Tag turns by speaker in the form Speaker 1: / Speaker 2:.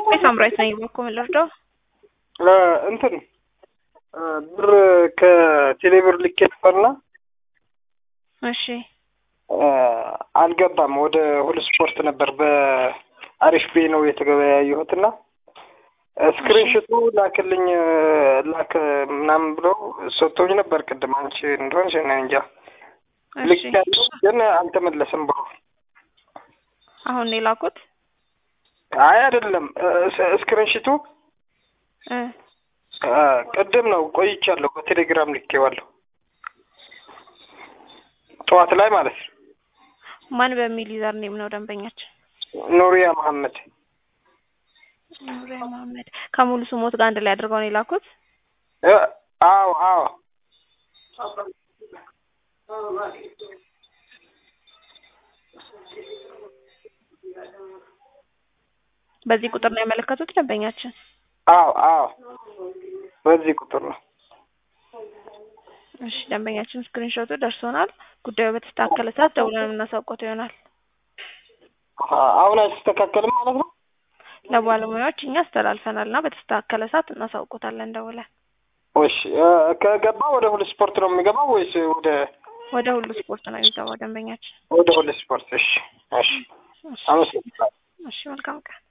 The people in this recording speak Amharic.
Speaker 1: ሳምራዊት ነኝ። በኩል ልርዳው?
Speaker 2: እንትን ብር ከቴሌብር ልኬ ነበርና
Speaker 1: እሺ
Speaker 2: አልገባም። ወደ ሁሉ ስፖርት ነበር በአሪፍ ቤ ነው የተገበያየሁትና ስክሪንሾቱ ላክልኝ ላክ ምናምን ብለው ሰጥቶኝ ነበር። ቅድም አንቺ እንደሆንሽ እኔ እንጃ ልክ ያለው ግን አልተመለሰም ብሎ
Speaker 1: አሁን ነው የላኩት።
Speaker 2: አይ አይደለም፣ ስክሪንሾቱ ቅድም ነው ቆይቻለሁ። በቴሌግራም ልኬዋለሁ ጠዋት ላይ ማለት ነው።
Speaker 1: ማን በሚል ዩዘር ኔም ነው ደንበኛችን?
Speaker 2: ኑሪያ መሐመድ
Speaker 1: ኑሪያ መሐመድ ከሙሉ ስሞት ጋር አንድ ላይ አድርገው ነው የላኩት።
Speaker 2: አዎ አዎ
Speaker 1: በዚህ ቁጥር ነው ያመለከቱት ደንበኛችን?
Speaker 2: አዎ አዎ በዚህ ቁጥር ነው።
Speaker 1: እሺ ደንበኛችን ስክሪንሾቱ ደርሶናል። ጉዳዩ በተስተካከለ ሰዓት ደውለን የምናሳውቀው ይሆናል።
Speaker 2: አሁን አይስተካከልም ማለት ነው?
Speaker 1: ለባለሙያዎች እኛ አስተላልፈናል እና በተስተካከለ ሰዓት እናሳውቆታለን ደውለን።
Speaker 2: እሺ ከገባ ወደ ሁሉ ስፖርት ነው የሚገባው ወይስ ወደ
Speaker 1: ወደ ሁሉ ስፖርት ነው የሚገባው ደንበኛችን?
Speaker 2: ወደ ሁሉ ስፖርት። እሺ እሺ፣ አመሰግናለሁ።
Speaker 1: እሺ መልካም ቀን።